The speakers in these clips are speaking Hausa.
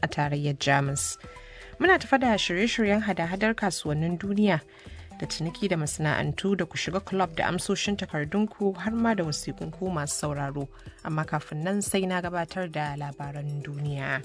a tarayyar Jamus. Muna tafa da shirye-shiryen hada-hadar kasuwannin duniya da ciniki da masana'antu da ku shiga club da amsoshin takardunku har ma da wasiƙunku masu sauraro. Amma kafin nan sai na gabatar da labaran duniya.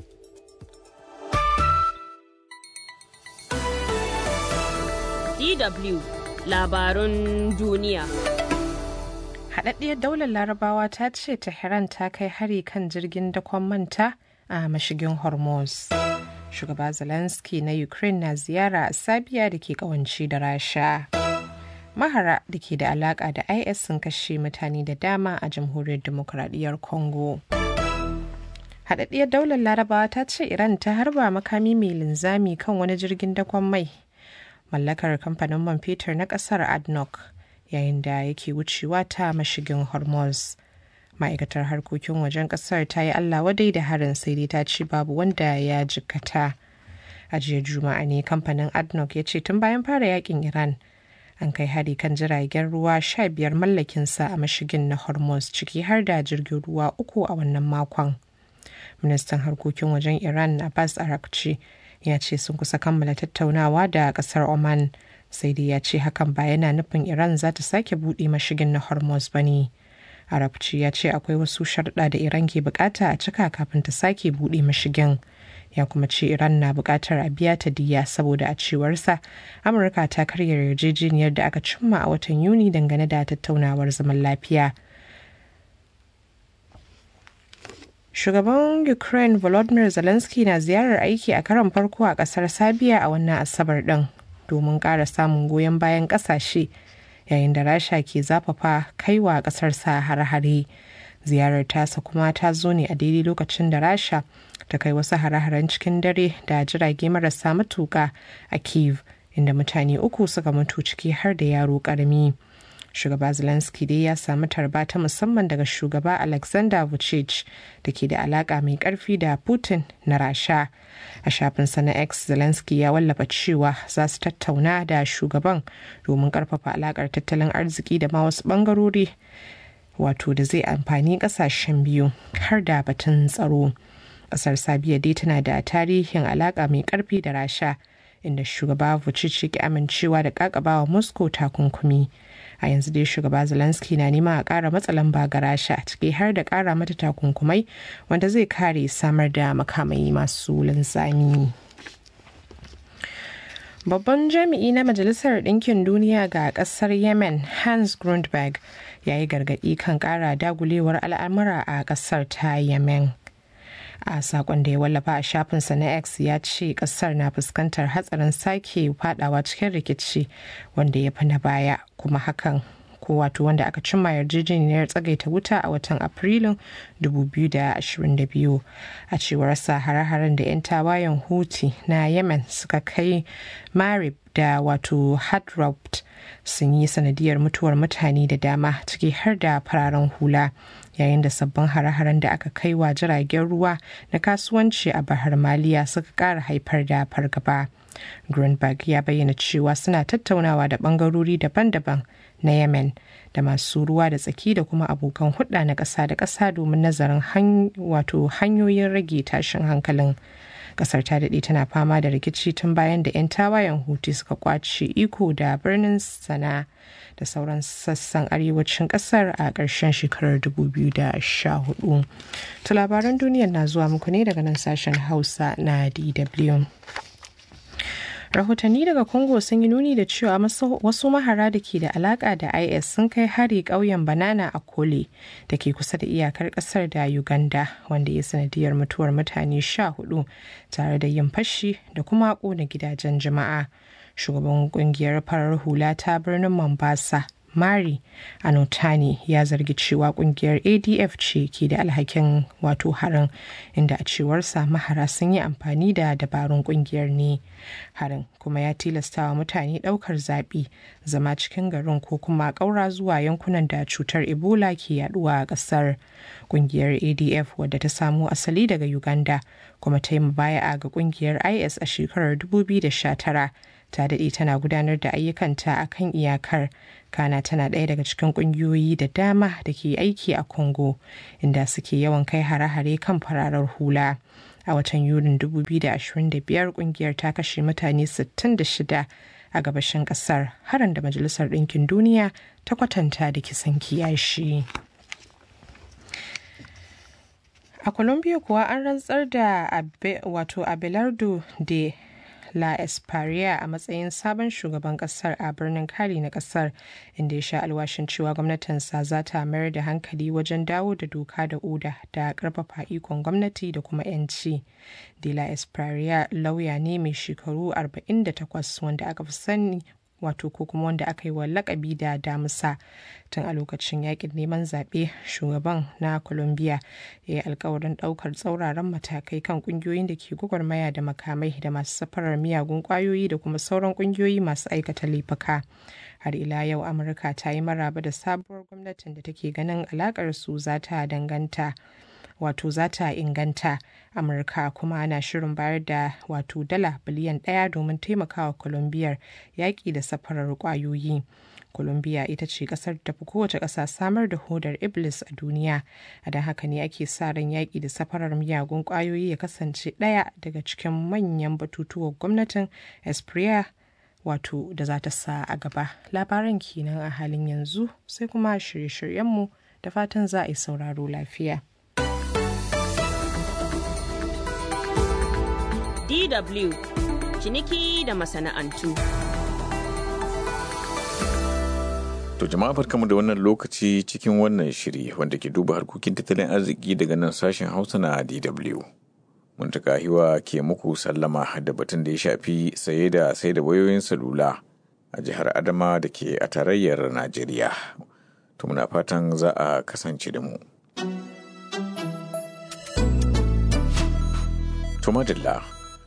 DW labarun duniya. Haɗaɗɗiyar daular larabawa ta ce Tehran ta kai hari kan jirgin dakon manta a mashigin Hormuz. Shugaba Zelensky na Ukraine na ziyara a Sabiya da ke kawanci da Rasha. Mahara da ke da alaƙa da IS sun kashe mutane da dama a jamhuriyar demokuraɗiyyar Congo. Haɗaɗɗiyar daular larabawa ta ce Iran ta harba makami mai linzami kan wani jirgin dakon mai mallakar kamfanin man fetur na kasar adnoc yayin da yake wucewa ta mashigin hormuz ma'aikatar harkokin wajen kasar ta yi allah wadai da harin sai dai ta ce babu wanda ya jikkata a jiya juma'a ne kamfanin adnoc ya ce tun bayan fara yakin iran an kai hari kan jiragen ruwa sha biyar mallakinsa a mashigin na hormuz ciki har da jirgin ruwa uku a wannan makon ministan harkokin wajen iran abbas arakci ya ce sun kusa kammala tattaunawa da kasar oman sai dai ya ce hakan ba yana nufin iran za ta sake buɗe mashigin na hormuz ba ne arabci ya ce akwai wasu sharɗa da iran ke bukata a cika kafin ta sake buɗe mashigin ya kuma ce iran na buƙatar a biya ta diya saboda a cewarsa amurka ta karya yarjejeniyar da aka cimma a watan yuni dangane da tattaunawar zaman lafiya Shugaban Ukraine Volodymyr Zelensky na ziyarar aiki a karon farko a kasar Sabiya a wannan Asabar ɗin domin ƙara samun goyon bayan ƙasashe yayin da Rasha ke zafafa kaiwa ƙasar sa hare-hare. Ziyarar tasa kuma ta zo ne a daidai lokacin da Rasha ta kai wasu hare-haren cikin dare da jirage marasa matuƙa a Kiev inda mutane uku suka mutu ciki har da yaro ƙarami. shugaba zelensky dai ya samu tarba ta musamman daga shugaba alexander vucic da ke da alaka mai karfi da putin na rasha a shafinsa na x zelensky ya wallafa cewa za su tattauna da shugaban domin karfafa alakar tattalin arziki da ma wasu bangarori wato da zai amfani kasashen biyu har da batun tsaro kasar sabiya dai tana da tarihin alaka mai karfi da rasha inda shugaba vucic ya ki amincewa da kakabawa moscow takunkumi a yanzu dai shugaba zelensky na nema a ƙara matsa lamba ga rasha ciki har da ƙara mata takunkumai wanda zai kare samar da makamai masu linzami babban jami'i na majalisar ɗinkin duniya ga ƙasar yemen hans grundberg ya yi gargaɗi kan ƙara dagulewar al'amura a ƙasar ta yemen a sakon da ya wallafa a shafinsa na x ya ce kasar na fuskantar hatsarin sake fadawa cikin rikici wanda ya fi na baya kuma hakan ko wato wanda aka cimma yarjejeniyar tsagaita wuta a watan afrilun 2022 a cewar sa hare-haren da 'yan tawayen huti na yemen suka kai marib da wato hadrabt sun yi sanadiyar mutuwar mutane da dama ciki har da fararen hula yayin da sabbin hare-haren da aka kai wa jiragen ruwa na kasuwanci a bahar maliya suka ƙara haifar da fargaba greenberg ya bayyana cewa suna tattaunawa da bangarori daban-daban na yemen da masu ruwa da tsaki da kuma abokan hudda na ƙasa da ƙasa domin nazarin wato hanyoyin rage tashin hankalin kasar ta daɗe tana fama da rikici tun bayan da 'yan tawayen hutu suka kwace iko da birnin sana da sauran sassan arewacin kasar a ƙarshen shekarar 2014 to labaran duniyar na zuwa muku ne daga nan sashen hausa na dw rahotanni daga congo sun yi nuni da cewa wasu mahara da ke da alaka da is sun kai hari ƙauyen banana a kole da ke kusa da iyakar ƙasar da uganda wanda ya sanadiyar mutuwar mutane sha hudu tare da yin fashi da kuma ƙona gidajen jama'a shugaban kungiyar farar hula ta birnin mombasa mari anotani ya zargi cewa kungiyar adf ce ke da alhakin wato harin inda a cewarsa mahara sun yi amfani da dabarun kungiyar ne harin kuma ya tilastawa mutane daukar zaɓi zama cikin garin ko kuma ƙaura zuwa yankunan da cutar ebola ke yaduwa a ƙasar kungiyar adf wadda ta samo asali daga uganda kuma ta yi baya ga kungiyar is a shekarar 2019 ta daɗe tana gudanar da ayyukanta a kan iyakar kana tana ɗaya daga cikin ƙungiyoyi da dama da ke aiki a congo inda suke yawan kai hare-hare kan fararar hula a watan yulin 2025 kungiyar ta kashe mutane 66 a gabashin kasar harin da majalisar ɗinkin duniya ta kwatanta da kisan kiyashi. a colombia kuwa an rantsar da wato abelardo de La Esparia a matsayin sabon shugaban kasar a birnin Cali na kasar inda ya sha alwashin cewa gwamnatinsa za ta mayar da hankali wajen dawo da doka da oda da karfafa ikon gwamnati da kuma 'yanci. De La Esparia lauya ne mai shekaru 48 wanda aka fi sani wato ko kuma wanda aka yi wa lakabi da damusa tun a lokacin yakin neman zaɓe shugaban na colombia ya yi alkawarin ɗaukar tsauraran matakai kan ƙungiyoyin da ke gwagwarmaya da makamai da masu safarar miyagun ƙwayoyi da kuma sauran ƙungiyoyi masu aikata laifuka har ila yau amurka ta yi maraba da sabuwar gwamnatin da take ganin alakar su za ta danganta wato za ta inganta amurka kuma ana shirin bayar da wato dala biliyan daya domin taimakawa colombiyar yaƙi da safarar ƙwayoyi colombia ita ce ƙasar da tafi kowace ƙasa samar da hodar iblis a duniya a don haka ne ake sa ran yaƙi da safarar miyagun ƙwayoyi ya kasance ɗaya daga cikin manyan batutuwan gwamnatin espria wato da za ta sa a gaba labaran kenan a halin yanzu sai kuma shirye-shiryenmu da fatan za a yi sauraro lafiya. DW ciniki da masana'antu. To jama'a barkamu da wannan lokaci cikin wannan shiri wanda ke duba harkokin tattalin arziki daga nan sashen Hausa na DW. Mun ta hiwa ke muku sallama da batun da ya shafi saye da sai da wayoyin salula a jihar Adama da ke a tarayyar Najeriya. To muna fatan za a kasance da mu. To madalla.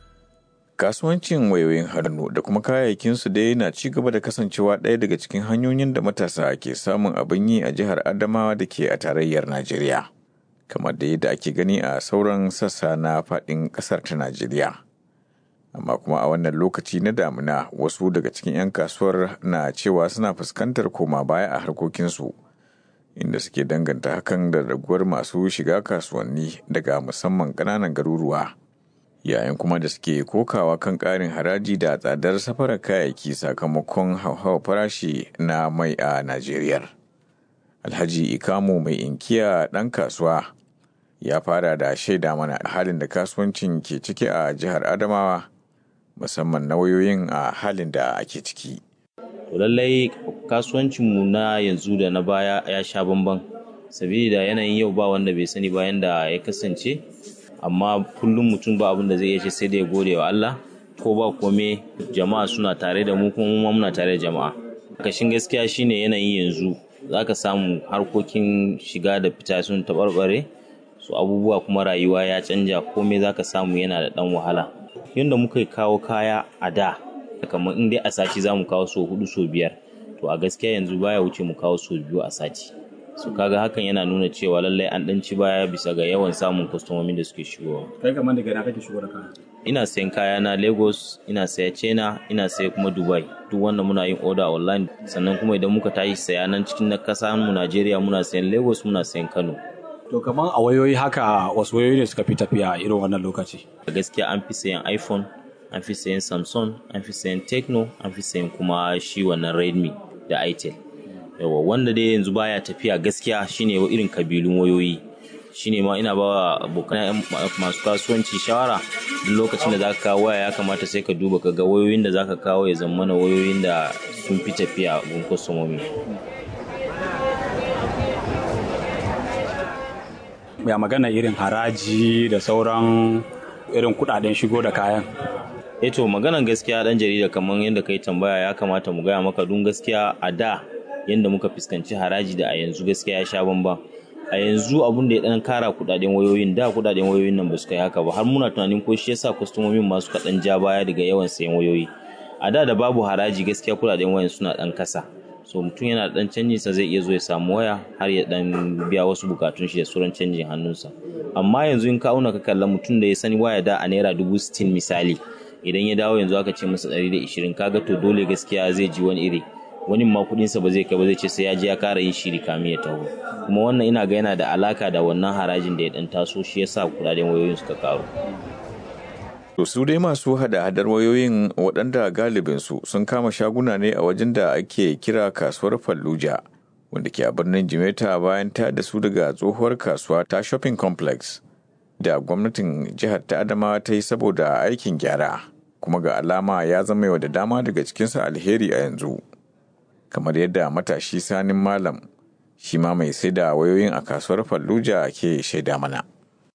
kasuwancin wayoyin hannu da kuma kayayyakinsu dai na ci gaba da kasancewa ɗaya daga cikin hanyoyin da matasa ke samun abin yi a jihar adamawa da ke a tarayyar najeriya kamar da yadda ake gani a sauran sassa na faɗin ƙasar ta najeriya amma kuma a wannan lokaci na damuna wasu daga cikin 'yan kasuwar na cewa suna fuskantar koma baya a harkokinsu inda suke danganta hakan da raguwar masu shiga kasuwanni daga musamman ƙananan garuruwa. yayin kuma da suke kokawa kan ƙarin haraji da tsadar safarar kayayyaki sakamakon hauhawar farashi na mai a Najeriya. Alhaji Ikamu mai inkiya ɗan kasuwa ya fara da shaida mana halin da kasuwancin ke ciki a jihar Adamawa musamman na wayoyin a halin da ake ciki. lallai kasuwancinmu na yanzu da na baya ya sha bamban sabida yanayin yau ba wanda bai sani bayan da ya kasance amma kullum mutum ba abin da zai iya ce sai da ya gode wa Allah ko ba kome jama'a suna tare da mu kuma mu muna tare da jama'a kashin gaskiya shine yanayin yanzu zaka samu harkokin shiga da fita sun taɓarɓare su abubuwa kuma rayuwa ya canja komai zaka samu yana da ɗan wahala yadda muka kawo kaya a da kamar in dai a sati za mu kawo so hudu so biyar to a gaskiya yanzu baya wuce mu kawo so biyu a sati su kaga hakan yana nuna cewa lallai an dan ci baya bisa ga yawan samun kwastomomin da suke shigowa. Kai kamar daga ina kake shigo da kaya? Ina sayan kaya na Lagos, ina saya China, ina saya kuma Dubai. Duk wanda muna yin order online sannan kuma idan muka tashi saya nan cikin na kasa mu Najeriya muna sayan Lagos muna sayan Kano. To kamar a wayoyi haka wasu wayoyi ne suka fi tafiya irin wannan lokaci? Gaskiya an fi sayan iPhone, an fi sayan Samsung, an fi sayan Tecno, an fi sayan kuma shi wannan Redmi da Itel. yawa wanda dai yanzu baya tafiya gaskiya shine irin kabilun wayoyi shine ma ina ba abokan masu kasuwanci shawara duk lokacin da zaka kawo waya ya kamata sai ka duba ka ga wayoyin da zaka kawo ya zama na wayoyin da sun fi tafiya gun kwastomomi ya magana irin haraji da sauran irin kudaden shigo da kayan eto maganan gaskiya dan jarida kamar yadda kai tambaya ya kamata mu gaya maka dun gaskiya a da yadda muka fuskanci haraji da a yanzu gaskiya ya sha bamban a yanzu abun da ya dan kara kudaden wayoyin da kudaden wayoyin nan ba su kai haka ba har muna tunanin ko shi yasa kwastomomin masu kaɗan ja baya daga yawan sayan wayoyi a da da babu haraji gaskiya kudaden wayan suna dan kasa so mutum yana da dan canjin sa zai iya zo ya samu waya har ya dan biya wasu bukatun shi da sauran canjin hannunsa amma yanzu in ka auna ka kalla mutum da ya sani waya da a naira dubu sittin misali idan ya dawo yanzu aka ce masa ɗari da ishirin kaga to dole gaskiya zai ji wani iri wani ma kudinsa ba zai kai ba zai ce sai ya je ya kara yin shiri kamin ya taho kuma wannan ina ga yana da alaka da wannan harajin da ya dan taso shi yasa kudaden wayoyin suka karu To su dai masu hada-hadar wayoyin waɗanda galibinsu sun kama shaguna ne a wajen da ake kira kasuwar Fallujah wanda ke a birnin Jimeta bayan ta da su daga tsohuwar kasuwa ta shopping complex da gwamnatin jihar ta Adamawa ta yi saboda aikin gyara kuma ga alama ya zama yau da dama daga cikinsa alheri a yanzu. Kamar yadda matashi sanin malam shi ma mai sai da wayoyin a kasuwar Fallujah ke shaida mana.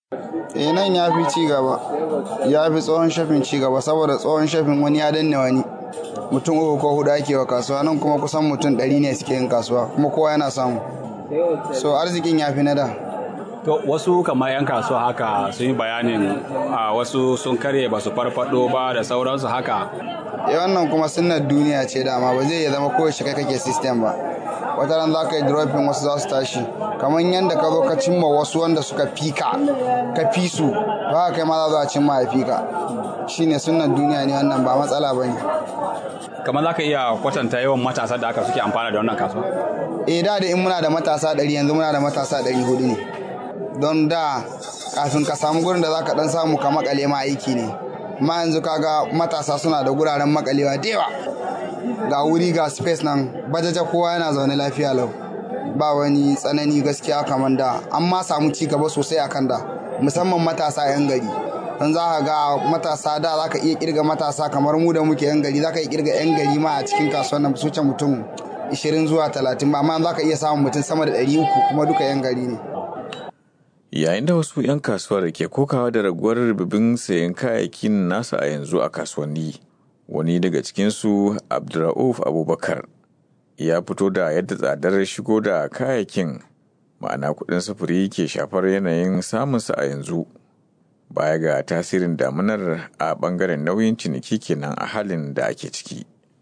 eh nan ya fi ci gaba ya fi tsohon shafin ci gaba saboda tsohon shafin wani ya danne wani mutum uku ko hudu ake wa kasuwa nan kuma kusan mutum ɗari ne suke yin kasuwa kuma kowa yana samu so arzikin ya fi na da To wasu kamar 'yan kasuwa haka sun yi bayanin a wasu sun karye ba su farfado ba da sauransu haka. eh wannan kuma sunnar duniya ce dama ba zai iya zama kowace kai kake system ba wata ran za ka yi dropping wasu za su tashi kamar yadda ka zo ka cimma wasu wanda suka fika ka fi su ba kai ma za a cimma ya fika shine sunnar duniya ne wannan ba matsala ba ne Kamar za ka iya kwatanta yawan matasa da aka suke amfana da wannan kasuwa. eh da da in muna da matasa ɗari yanzu muna da matasa ɗari hudu ne don da kafin ka samu gurin da za ka ɗan samu ka makale ma aiki ne ma yanzu kaga matasa suna da guraren makalewa da yawa ga wuri ga space nan bajaja kowa yana zaune lafiya lau ba wani tsanani gaskiya kamar da an ma samu ci gaba sosai akan da musamman matasa 'yan gari don za ka ga matasa da za ka iya kirga matasa kamar mu da muke 'yan gari za ka iya kirga 'yan gari ma a cikin kasuwan nan su wuce mutum 20 zuwa 30 ba amma za ka iya samun mutum sama da 300 kuma duka 'yan gari ne Yayin da wasu 'yan kasuwar ke kokawa da raguwar rububin sayan kayayyakin nasa a yanzu a kasuwanni, wani daga cikinsu Abdurrauf Abubakar ya fito da yadda tsadar shigo da kayayyakin ma'ana kuɗin sufuri ke shafar yanayin samunsa a yanzu. Baya ga tasirin damunar a ɓangaren nauyin ciniki kenan a halin da ake ciki.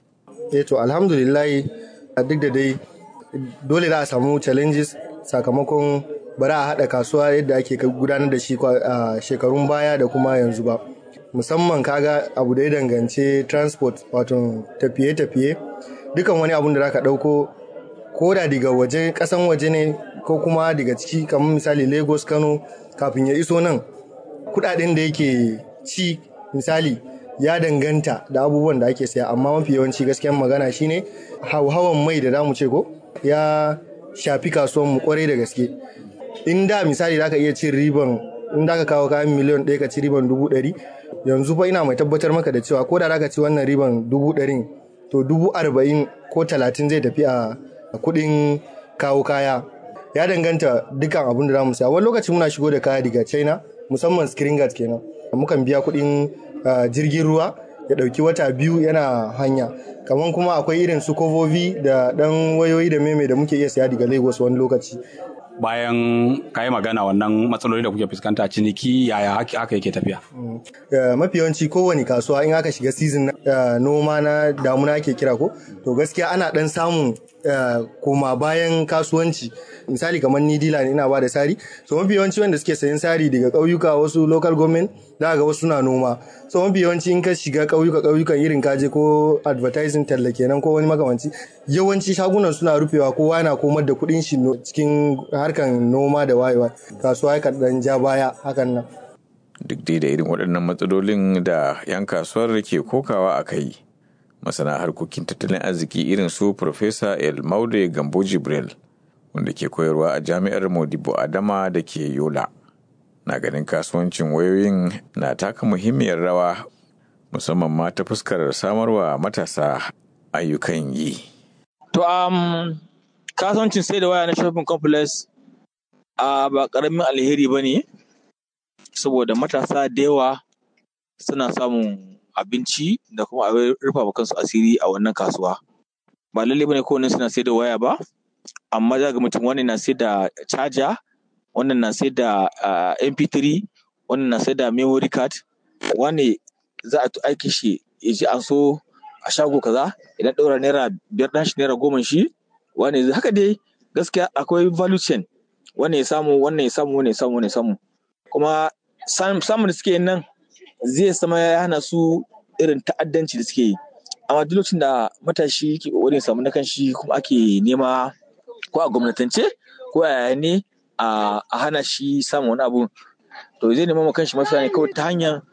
eh to alhamdulillah duk da dai dole za a samu challenges sakamakon ba za a haɗa kasuwa yadda ake gudanar da shi a shekarun baya da kuma yanzu ba musamman kaga abu da ya danganci transport wato tafiye-tafiye dukan wani abun da za ka ɗauko ko da daga waje ƙasan waje ne ko kuma daga ciki kamar misali lagos kano kafin ya iso nan kuɗaɗen da yake ci misali ya danganta da abubuwan da ake saya amma mafi yawanci gaskiyan magana shine hauhawan mai da zamu ce ko ya shafi kasuwan mu kwarai da gaske in da misali zaka iya cin riban in da ka kawo kayan miliyan ɗaya ka ci riban dubu ɗari yanzu fa ina mai tabbatar maka da cewa ko da zaka ci wannan riban dubu ɗarin to dubu arba'in ko talatin zai tafi a kuɗin kawo kaya ya danganta dukkan abin da za mu saya wani lokaci muna shigo da kaya daga china musamman screen guard kenan mukan biya kuɗin jirgin ruwa ya ɗauki wata biyu yana hanya kamar kuma akwai irin su kovovi da ɗan wayoyi da meme da muke iya saya daga lagos wani lokaci Bayan ka yi magana wannan matsaloli da kuke fuskanta ciniki yaya haka yake tafiya. mafi yawanci kowane kasuwa in aka shiga season noma na damuna ake kira ko to gaskiya ana ɗan samun koma bayan kasuwanci misali kamar ni dila ne ina ba da sari so mafi yawanci wanda suke sayan sari daga ƙauyuka wasu local government za ga wasu suna noma so mafi yawanci in ka shiga ƙauyuka ƙauyukan irin kaje ko advertising talla kenan ko wani makamanci yawanci shagunan suna rufewa kowa yana komar da kuɗin shi cikin harkan noma da wayewa kasuwa ya dan ja baya hakan nan duk dai da irin waɗannan matsalolin da 'yan kasuwar ke kokawa a kai masana harkokin tattalin arziki irin su Profesa El Maude Gambo Jibril wanda ke koyarwa a jami'ar Modibo Adama da ke Yola. Na ganin kasuwancin wayoyin na taka muhimmiyar rawa musamman ma ta fuskar samarwa matasa ayyukan yi. To, um, kasuwancin sai da waya na shopping complex a ba ƙaramin alheri ba ne, saboda matasa da yawa suna samun abinci da kuma abin rufa kansu asiri a wannan kasuwa. Ba lalle bane kowanne suna sai da waya ba, amma za ga mutum wani na sai da charger, wannan na sai da MP3, wannan na sai da memory card, wani za a aiki shi ya ji an so a shago kaza idan ɗaura naira biyar ɗan shi naira goma shi wani haka dai gaskiya akwai value chain wannan ya samu wannan ya samu wannan ya samu wannan ya samu kuma samun da suke yin nan zai sama ya hana su irin ta'addanci da suke yi amma duk lokacin da matashi ke kokarin samu na kanshi kuma ake nema ko a gwamnatance ko a yaya ne a hana shi samun wani abu to zai nema ma kanshi mafita ne kawai ta hanyar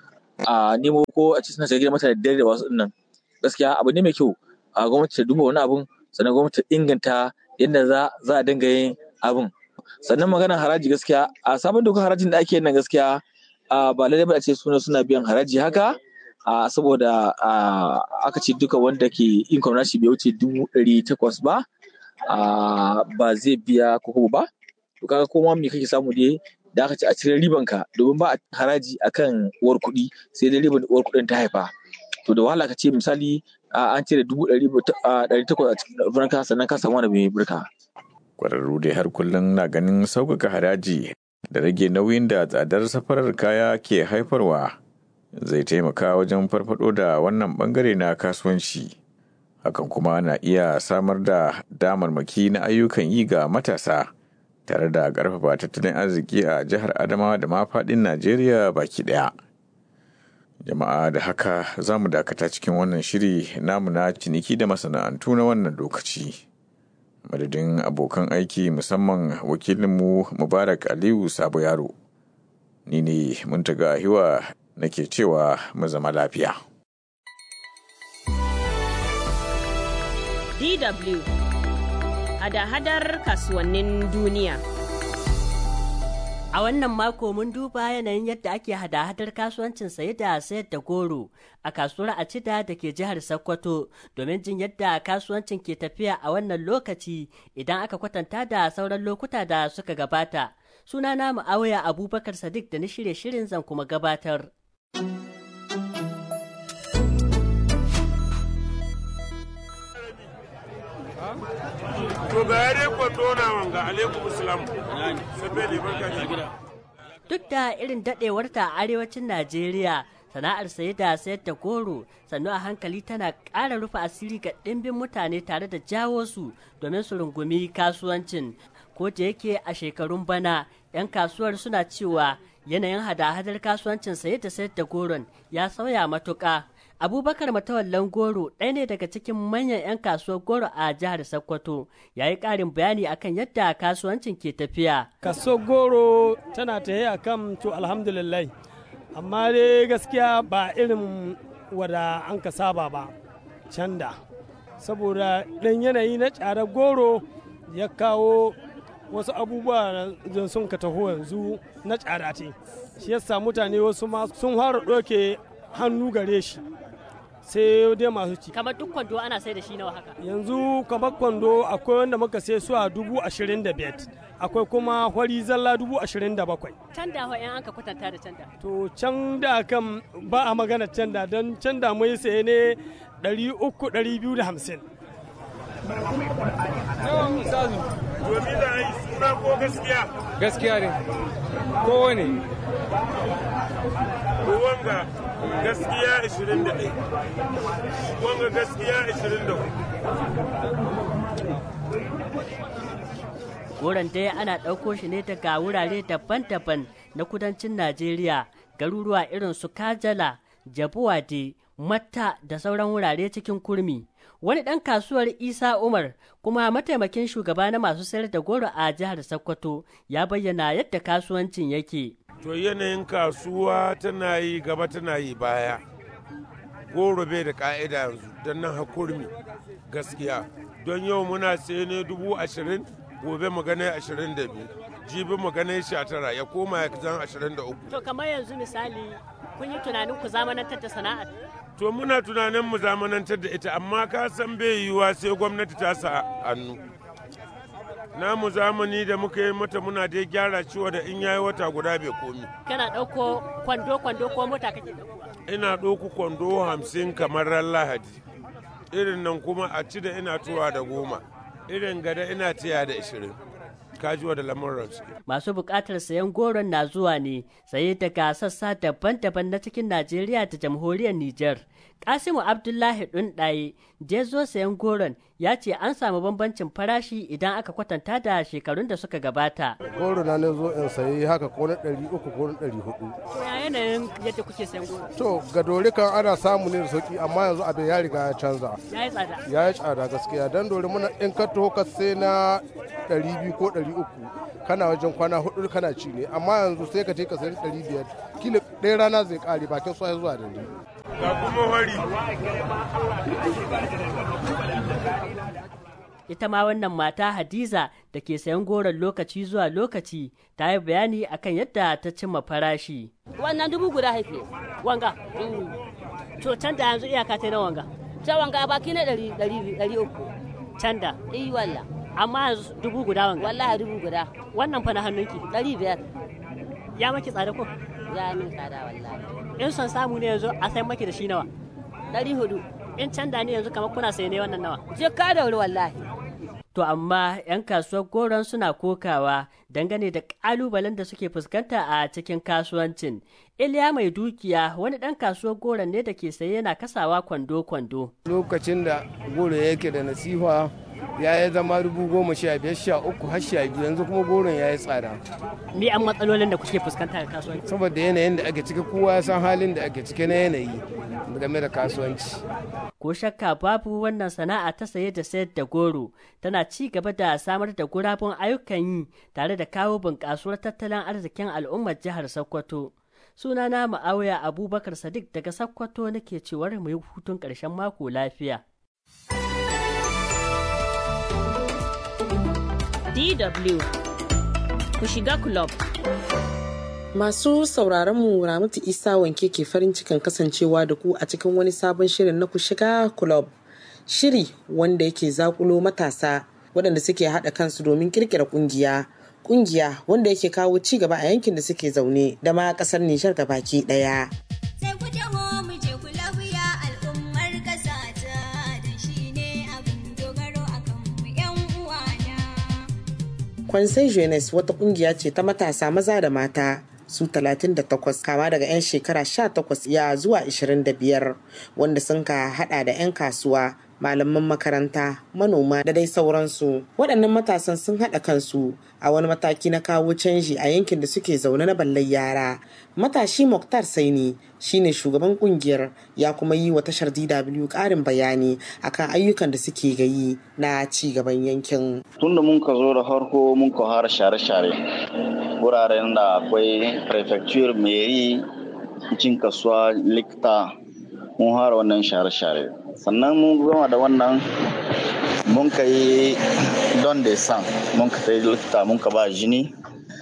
a nemo ko a ci suna shiga gidan mutane da dare da wasu nan gaskiya abu ne mai kyau a gwamnati ta duba wani abun sannan gwamnati ta inganta yadda za za a dinga yin abun sannan maganar haraji gaskiya a sabon dokar harajin da ake yin nan gaskiya a ba lallai ba a ce suna suna biyan haraji haka a saboda a aka ce duka wanda ke income nashi bai wuce dubu ɗari takwas ba a ba zai biya koko ba to kaga koma me kake samu dai da aka ce a cire riban ka domin ba a haraji akan uwar kuɗi sai dai riban uwar kuɗin ta haifa to da wahala ka ce misali an cire dubu ɗari takwas a cikin ranka sannan ka samu wani mai birka. Kwararru dai har kullum na ganin sauƙaƙa haraji da rage nauyin da tsadar safarar kaya ke haifarwa zai taimaka wajen farfado da wannan bangare na kasuwanci. Hakan kuma na iya samar da damarmaki na ayyukan yi ga matasa tare da ƙarfafa tattalin arziki a jihar Adamawa da ma faɗin Najeriya baki ɗaya. jama'a da haka za mu dakata cikin wannan shiri namu na ciniki da masana'antu na wannan lokaci madadin abokan aiki musamman wakilinmu mubarak aliyu sabo yaro ni ne muntaga hiwa nake cewa mu zama lafiya DW hada-hadar kasuwannin duniya A wannan mako mun duba yanayin yadda ake hada-hadar kasuwancin saye da sayar da goro a kasuwar Acida da ke jihar Sokoto domin jin yadda kasuwancin ke tafiya a wannan lokaci idan aka kwatanta da sauran lokuta da suka gabata. Sunana Mu'awiya Abubakar Sadiq da na shirye shirin zan kuma gabatar. To ga yare kwando na wanga alaikum salam. Sabe barka da Duk da irin daɗewarta a arewacin Najeriya, sana'ar saye da sayar da goro sannu a hankali tana ƙara rufe asiri ga ɗimbin mutane tare da jawo su domin su rungumi kasuwancin. Ko da yake a shekarun bana, 'yan kasuwar suna cewa yanayin hada-hadar kasuwancin saye da sayar da goron ya sauya matuƙa. abubakar matawallan goro ɗaya ne daga cikin manyan 'yan kasuwar goro a jihar sokoto ya yi ƙarin bayani akan yadda kasuwancin ke tafiya kasuwar goro tana tafiya kan to alhamdulillah amma dai gaskiya ba irin wada an ka saba ba canda saboda ɗan yanayi na ƙarar goro ya kawo wasu abubuwa da sun ka taho yanzu na tsada ce shi yasa mutane wasu ma sun fara ɗauke hannu gare shi sai dai masu ci. Kamar duk kwando ana sai da shi nawa haka? Yanzu kamar kwando akwai wanda muka sai su a dubu ashirin da biyar. Akwai kuma hwari zalla dubu ashirin da bakwai. Can da yan an ka kwatanta da can da? To can da kan ba a magana can da don can da mai saye ne ɗari uku ɗari biyu da hamsin. Yawan misazu. Domin da ai suna ko gaskiya? Gaskiya ne. Kowane. Wanga gaskiya 21 wanga gaskiya 24 goron dai ana ɗauko shi ne daga wurare daban-daban na kudancin najeriya garuruwa irin su kajala jabuwade matta da sauran wurare cikin kurmi wani ɗan kasuwar isa umar kuma mataimakin shugaba na masu sayar da goro a jihar sokoto ya bayyana yadda kasuwancin yake to yanayin kasuwa tana yi gaba tana yi baya goro bai da ka'ida yanzu don nan hakurmi gaskiya don yau muna saye ne dubu ashirin gobe magana ashirin da biyu jibi magana sha tara ya koma ya zan ashirin da uku to kamar yanzu misali kun yi tunanin ku zamanantar da sana'ar to muna tunanin mu zamanantar da ita amma ka san bai yiwuwa sai gwamnati ta sa hannu namu zamani da muka yi mata muna dai gyara ciwo da in yayi wata guda bai komi kana ɗauko kwando kwando ko mota kake ina ɗauko kwando hamsin kamar ran lahadi irin nan kuma a ci da ina tuwa da goma irin gada ina tiya da ishirin kajuwa da lamuran su masu buƙatar sayan goron na zuwa ne saye daga sassa daban-daban na cikin najeriya da jamhuriyar niger kasimu abdullahi ɗunɗaye da ya zo sayan goron ya ce an samu bambancin farashi idan aka kwatanta da shekarun da suka gabata goro na zo in sayi haka ko na ɗari uku ko na ɗari hudu to ya yanayin yadda kuke sayan goro to ga dori kan ana samu ne da sauki amma yanzu abin ya riga ya canza ya yi tsada ya yi tsada gaskiya dan dori muna in ka taho ka sai na ɗari biyu ko ɗari uku kana wajen kwana hudu kana ci ne amma yanzu sai ka je ka sayi ɗari biyar kila ɗaya rana zai ƙare bakin su zuwa da ga kuma wari ita ma wannan mata hadiza da ke sayan goron lokaci zuwa lokaci ta yi bayani akan yadda ta cimma farashi wannan dubu guda haife wanga to can da yanzu iyaka ta na wanga ta wanga baki na ɗari ɗari ɗari uku can da eh walla amma yanzu dubu guda wanga wallahi dubu guda wannan fa na hannunki ɗari biyar ya maki tsada ko ya min tsada wallahi in son samu ne yanzu a sai maki da shi nawa ɗari hudu in can da ne yanzu kamar kuna sai ne wannan nawa je ka da wuri wallahi To amma 'yan kasuwar goron suna kokawa dangane da ƙalubalen da suke fuskanta a cikin kasuwancin. Iliya mai dukiya wani ɗan kasuwar goron ne da ke saye yana kasawa kwando-kwando. Lokacin da goro yake da nasiha ya yi zama dubu goma sha biyar sha uku har sha biyu yanzu kuma goron ya yi tsada. Me an matsalolin da kuke fuskanta a kasuwanci? Saboda yanayin da ake ciki kowa ya san halin da ake ciki na yanayi game da kasuwanci. ko shakka babu wannan sana'a ta saye da sayar da goro tana ci gaba da samar da gurabun ayyukan yi tare da kawo bunƙasuwar tattalin arzikin al'ummar jihar Sokoto. Sunana Ma'auya Abubakar Sadiq daga Sokoto nake cewar mu yi hutun ƙarshen mako lafiya. DW ku shiga club. Masu sauraron mu Ramatu Isa wanke ke farin cikin kasancewa da ku a cikin wani sabon shirin na ku shiga club. Shiri wanda yake zakulo matasa waɗanda suke haɗa kansu domin kirkira ƙungiya. Ƙungiya wanda yake kawo ci gaba a yankin da suke zaune da ma ƙasar Nijar baki ɗaya. Kwansai Jeunesse wata ƙungiya ce ta matasa maza da mata su 38 kama daga 'yan shekara 18 ya zuwa 25 wanda sun ka hada da 'yan kasuwa malaman makaranta manoma da dai sauransu waɗannan matasan sun haɗa kansu a wani mataki na kawo canji a yankin da suke zaune na ballar yara matashi muktar saini shine shugaban kungiyar ya kuma yi wa tashar dw ƙarin bayani akan ayyukan da suke gayi na ci gaban yankin tunda mun ka zo da farko mun ka har share-share wuraren da akwai prefecture meri cin kasuwa likta mun hara wannan share-share sannan mun gama da wannan mun ka yi don da san mun ka ta likta mun ka ba jini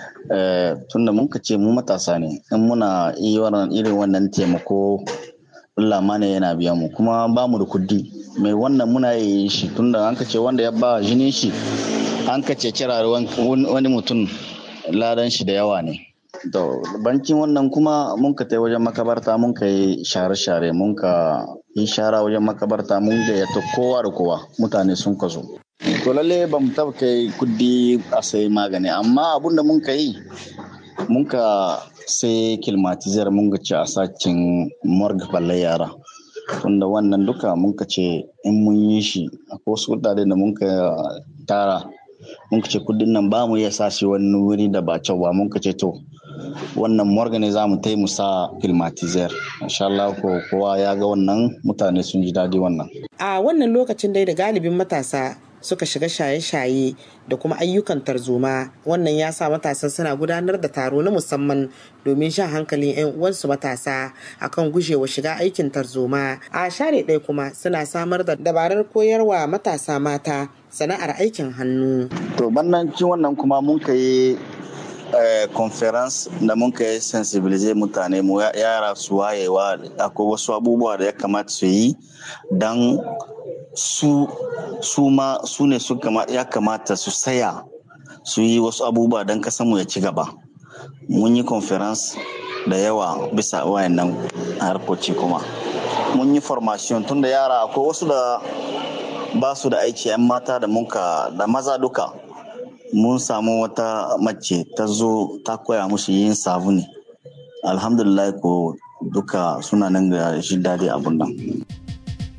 tunda mun ka ce mu matasa ne in muna irin wannan taimako Allah ma ne yana biyan mu kuma ba mu da kudi mai wannan muna yi shi tunda an ka ce wanda ya ba jini shi an ka ce kira wani mutum ladan shi da yawa ne to bankin wannan kuma mun ka tai wajen makabarta mun ka yi share-share mun ka yi shara wajen makabarta mun gayyata kowa da kowa mutane sun ka zo to lalle ba mu taba kai kudi a sai magani amma abun da mun ka yi mun ka sai kilmatizar mun ga ci a sacin morgue balle yara tunda wannan duka mun ka ce in mun yi shi akwai wasu kudade da mun ka tara mun ka ce kudin nan ba mu iya sa shi wani wuri da ba kyau ba mun ka ce to wannan morgue ne za mu tai mu sa filmatizer insha Allah ko kowa ya ga wannan mutane sun ji daɗi wannan a wannan lokacin dai da galibin matasa suka shiga shaye-shaye da kuma ayyukan tarzoma wannan ya sa matasan suna gudanar da taro na musamman domin shan hankalin 'yan uwansu matasa akan gujewa shiga aikin tarzoma a share ɗaya kuma suna samar da dabarar koyarwa matasa mata sana'ar aikin hannu to bannan wannan kuma mun ka yi conference da mun ka yi sensibilize mutane mu yara su wayewa akwai wasu abubuwa da ya kamata su yi don su su ma su ne su ya kamata su saya su yi wasu abubuwa don mu ya ci gaba mun yi conference da yawa bisa wayannan harkoci kuma mun yi formation tun da yara akwai wasu da ba su da aiki 'yan mata da munka da maza duka mun samu wata mace ta zo ta koya musu yin sabuni alhamdulillah ko duka suna nan ga shi daɗi abun nan